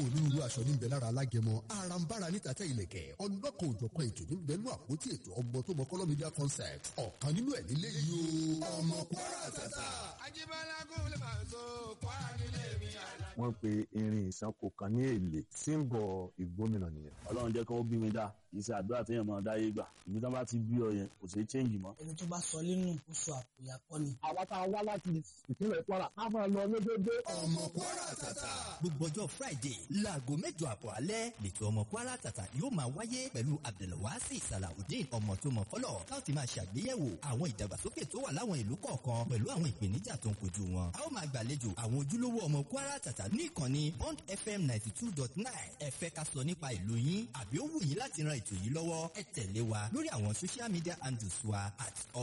onírúurú aṣọ níbẹ̀ lára alágẹmọ arambara ní tàtẹ́ ìlẹ̀kẹ̀ ọlọ́kan òjọ̀kan ètò níbẹ̀ nú àpótí ètò ọmọ tó mọ kọ́lọ́ media concept ọ̀kan nínú ẹ̀ nílé yìí o ọmọ kwara tata. Ajíbọ́lá gúnlẹ̀ máa ń so kwara nílé mi àná. wọ́n pe irin ìsanko kan ní èlé símbọ̀ ìgbómìnà nìyẹn. ọlọ́run jẹ́ kó bí mi dá kì í ṣe àdúrà téèyàn máa dáyé gbà ìbí tán bá ti bí ọ yẹn kò sí change mọ́. ẹni tó bá sọ nínú ó sọ àpòyà kọ́ ni. àwa tá a wá láti ìpínlẹ̀ kwara a máa lọ lójoojó. ọmọ kwara tata. gbogbo ọjọ́ friday láago mẹ́jọ àbọ̀ alẹ́ lẹ́tọ̀ ọmọ kwara tata yóò máa wáyé pẹ̀lú abdulwasi salawudeen ọmọ tó mọ fọlọ́ tá ó ti máa ṣàgbéyẹ̀wò àwọn ìdàgbàsókè tó wà láwọn ìlú kọ̀ọ̀kan pẹ̀lú àwọn ìpèníjà tó ń kojú wọn. a ó máa gbàlejò àwọn ojúlówó ọmọ kwara tata ní ìkànnì bond fm ninety two dot nine ẹ fẹ́ ká sọ nípa ìlú yín àbí ó wù yín láti ran ètò yìí lọ́wọ́ ẹ tẹ̀lé wa lórí àwọn social media handles wa at